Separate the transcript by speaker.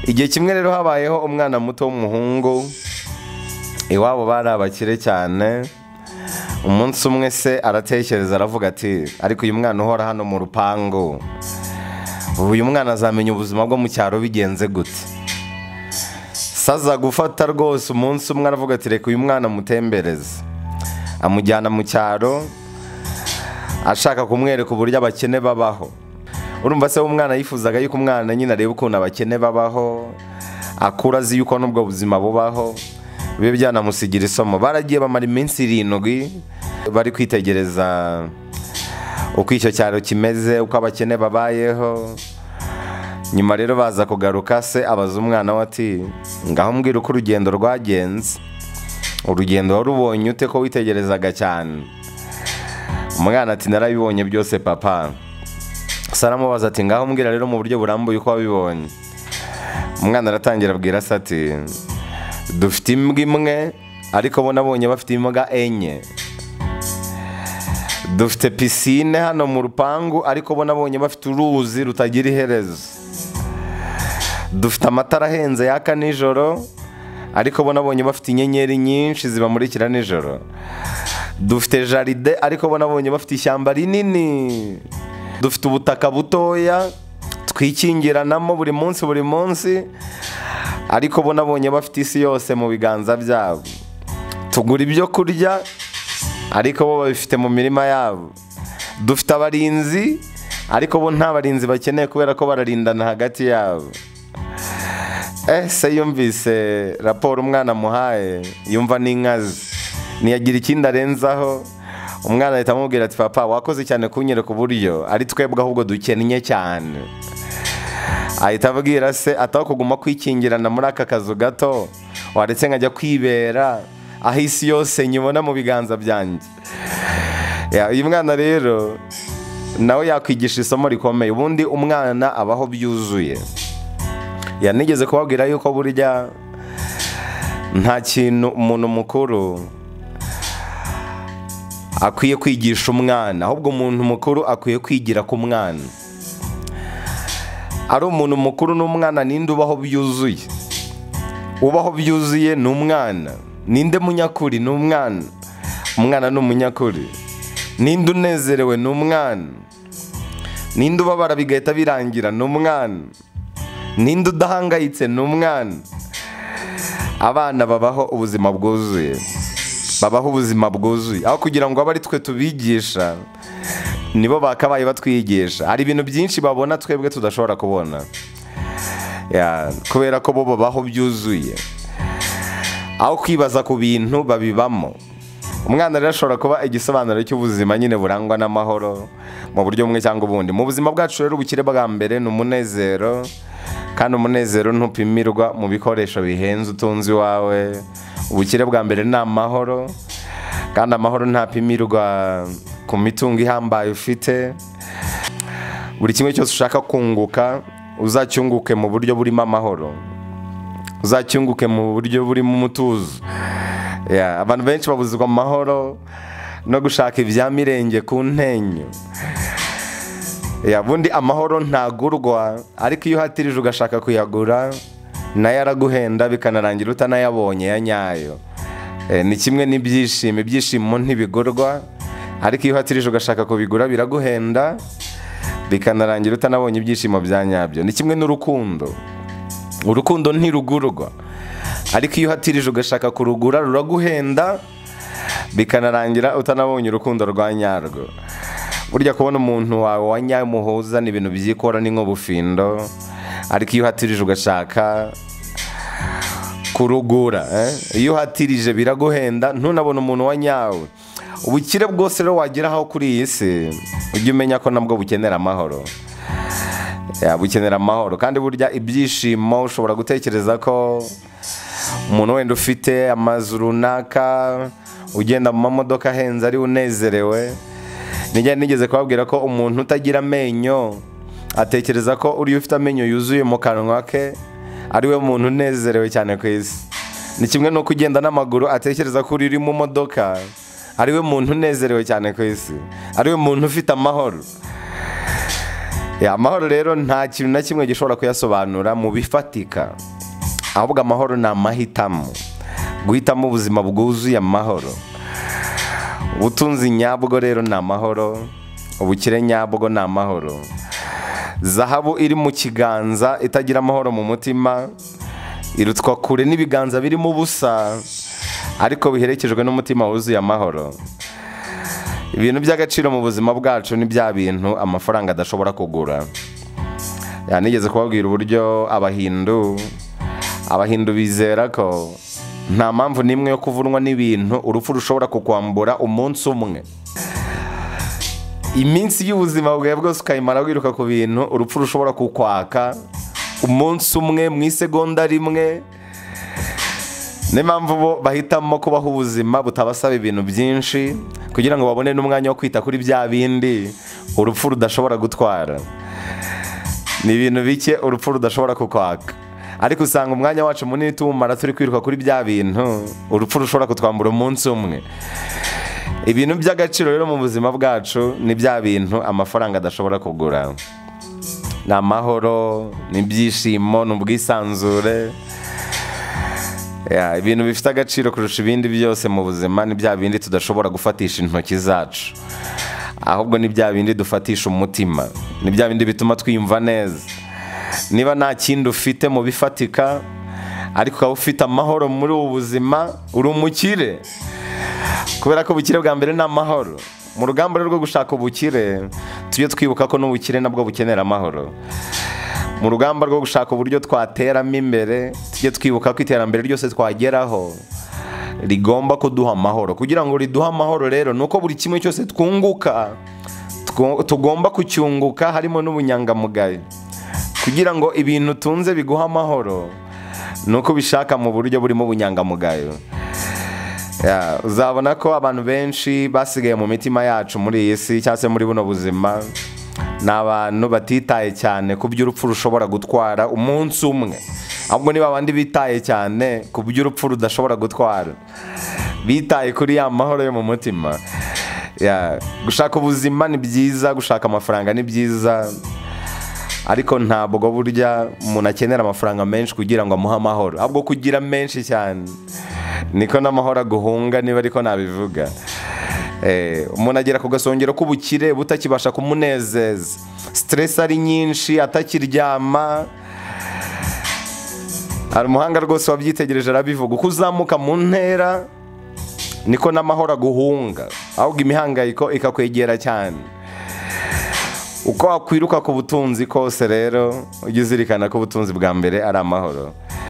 Speaker 1: igihe kimwe rero habayeho umwana muto w'umuhungu iwabo bari abakire cyane umunsi umwe se aratekereza aravuga ati ariko uyu mwana uhora hano mu rupangu uyu mwana azamenya ubuzima bwo mu cyaro bigenze gute saza gufata rwose umunsi umwe aravuga ati reka uyu mwana amutembereze amujyana mu cyaro ashaka kumwereka uburyo abakene babaho urumva se umwana yifuzaga yuko umwana nyine areba ukuntu abakene babaho akura azi yuko n'ubwo buzima bubaho bibe byanamusigira isomo baragiye bamara iminsi irindwi bari kwitegereza uko icyo cyaro kimeze uko abakene babayeho nyuma rero baza kugaruka se abaza umwana we ati ngaho mbwira uko urugendo rwagenze urugendo warubonye ute ko witegerezaga cyane umwana ati narabibonye byose papa se aramubaza ati ngaho mbwira rero mu buryo burambuye uko wabibonye umwana aratangira abwira se ati dufite imbwa imwe ariko bo nabonye bafite imbwa enye dufite pisine hano mu rupangu ariko bo nabonye bafite uruzi rutagira iherezo dufite amatara ahenze yaka nijoro ariko bo nabonye bafite inyenyeri nyinshi zibamurikira nijoro dufite jaride ariko bo nabonye bafite ishyamba rinini dufite ubutaka butoya twikingiranamo buri munsi buri munsi ariko bo nabonye bafite isi yose mu biganza byabo tugura ibyo kurya ariko bo babifite mu mirima yabo dufite abarinzi ariko bo nta barinzi bakeneye kubera ko bararindana hagati yabo ese yumvise raporo umwana amuhaye yumva n'inkazi ntiyagira ikindi arenzaho umwana ahita amubwira ati papa wakoze cyane kunyereka uburyo ari twebwe ahubwo dukennye cyane ahita abwira se ataho kuguma kwikingirana muri aka kazu gato waretse nkajya kwibera aho isi yose nyibona mu biganza byanjye uyu mwana rero nawe yakwigisha isomo rikomeye ubundi umwana abaho byuzuye yanigeze kubabwira yuko burya nta kintu umuntu mukuru akwiye kwigisha umwana ahubwo umuntu mukuru akwiye kwigira ku mwana ari umuntu mukuru n'umwana ninde ubaho byuzuye ubaho byuzuye ni umwana ninde munyakuri ni umwana umwana ni umunyakuri ninde unezerewe ni umwana ninde ubabara bigahita birangira ni umwana ninde udahangayitse ni umwana abana babaho ubuzima bwuzuye babaho ubuzima bwuzuye aho kugira ngo abe ari twe tubigisha nibo bakabaye batwigisha hari ibintu byinshi babona twebwe tudashobora kubona kubera ko bo babaho byuzuye aho kwibaza ku bintu babibamo umwana rero ashobora kuba igisobanuro cy'ubuzima nyine burangwa n'amahoro mu buryo bumwe cyangwa ubundi mu buzima bwacu rero ubukire bwa mbere ni umunezero kandi umunezero ntupimirwa mu bikoresho bihenze utunze iwawe ubukire bwa mbere ni amahoro kandi amahoro ntapimirwa ku mitungo ihambaye ufite buri kimwe cyose ushaka kunguka uzacyunguke mu buryo burimo amahoro uzacyunguke mu buryo burimo umutuzo abantu benshi babuzwa amahoro no gushaka ibya mirenge ku ntenyo bundi amahoro ntagurwa ariko iyo uhatirije ugashaka kuyagura nayo araguhenda bikanarangira utanayabonye ya nyayo ni kimwe n'ibyishimo ibyishimo ntibigurwa ariko iyo uhatirije ugashaka kubigura biraguhenda bikanarangira utanabonye ibyishimo bya nyabyo ni kimwe n'urukundo urukundo ntirugurwa ariko iyo uhatirije ugashaka kurugura ruraguhenda bikanarangira utanabonye urukundo rwa nyarwo burya kubona umuntu wawe wa nyawe muhuza ni ibintu byikora ni nk'ubufindo ariko iyo uhatirije ugashaka kurugura iyo uhatirije biraguhenda ntunabone umuntu wa nyawe ubukire bwose rero wageraho kuri iyi si ujye umenya ko nabwo bukenera amahoro bukenera amahoro kandi burya ibyishimo ushobora gutekereza ko umuntu wenda ufite amazu runaka ugenda mu mamodoka ahenze ari unezerewe nijya nigeze kubabwira ko umuntu utagira amenyo atekereza ko uriya ufite amenyo yuzuye mu kanwa ke ari we muntu unezerewe cyane ku isi ni kimwe n'uko ugenda n'amaguru atekereza ko uri mu modoka ari we muntu unezerewe cyane ku isi ari we muntu ufite amahoro Ya, amahoro rero nta kintu na kimwe gishobora kuyasobanura mu bifatika ahubwo amahoro ni amahitamo guhitamo ubuzima bwuzuye amahoro ubutunzi nyabwo rero ni amahoro ubukire nyabwo ni amahoro zahabu iri mu kiganza itagira amahoro mu mutima irutwa kure n'ibiganza birimo ubusa ariko biherekejwe n'umutima wuzuye amahoro ibintu by'agaciro mu buzima bwacu ni bya bintu amafaranga adashobora kugura yanigeze kubabwira uburyo abahindu abahindu bizera ko nta mpamvu n'imwe yo kuvunwa n'ibintu urupfu rushobora kukwambura umunsi umwe iminsi y'ubuzima bwawe bwose ukayimara wiruka ku bintu urupfu rushobora kukwaka umunsi umwe mu isegonda rimwe niyo mpamvu bo bahitamo kubaho ubuzima butabasaba ibintu byinshi kugira ngo babone n'umwanya wo kwita kuri bya bindi urupfu rudashobora gutwara ni ibintu bike urupfu rudashobora kukwaka ariko usanga umwanya wacu munini tuwumara turi kwiruka kuri bya bintu urupfu rushobora kutwambura umunsi umwe ibintu by'agaciro rero mu buzima bwacu ni bya bintu amafaranga adashobora kugura ni amahoro ni ibyishimo ni ubwisanzure Ya, ibintu bifite agaciro kurusha ibindi byose mu buzima ni bya bindi tudashobora gufatisha intoki zacu ahubwo ni bya bindi dufatisha umutima ni bya bindi bituma twiyumva neza niba nta kindi ufite mu bifatika ariko ukaba ufite amahoro muri ubu buzima uri umukire kubera ko ubukire bwa mbere ni amahoro mu rugamba rero rwo gushaka ubukire tujye twibuka ko n'ubukire nabwo bukenera amahoro mu rugamba rwo gushaka uburyo twateramo imbere tujye twibuka ko iterambere ryose twageraho rigomba kuduha amahoro kugira ngo riduhe amahoro rero ni uko buri kimwe cyose twunguka twu- tugomba kucyunguka harimo n'ubunyangamugayo kugira ngo ibintu tunze biguhe amahoro ni uko ubishaka mu buryo burimo ubunyangamugayo Ya, uzabona ko abantu benshi basigaye mu mitima yacu muri iyi si cyangwa se muri buno buzima ni abantu batitaye cyane ku by'urupfu rushobora gutwara umunsi umwe ahubwo niba abandi bitaye cyane ku by'urupfu rudashobora gutwara bitaye kuri ya mahoro yo mu mutima Ya, gushaka ubuzima ni byiza gushaka amafaranga ni byiza ariko ntabwo burya umuntu akenera amafaranga menshi kugira ngo amuhe amahoro ahubwo kugira menshi cyane niko n'amahoro aguhunga niba ariko nabivuga Eh, umuntu agera ku gasongero k'ubukire butakibasha kumunezeza stress ari nyinshi atakiryama hari umuhanga rwose wabyitegereje arabivuga uko uzamuka mu ntera niko n'amahoro aguhunga ahubwo imihangayiko ikakwegera cyane uko wakwiruka ku butunzi kose rero ujye uzirikana ko ubutunzi bwa mbere ari amahoro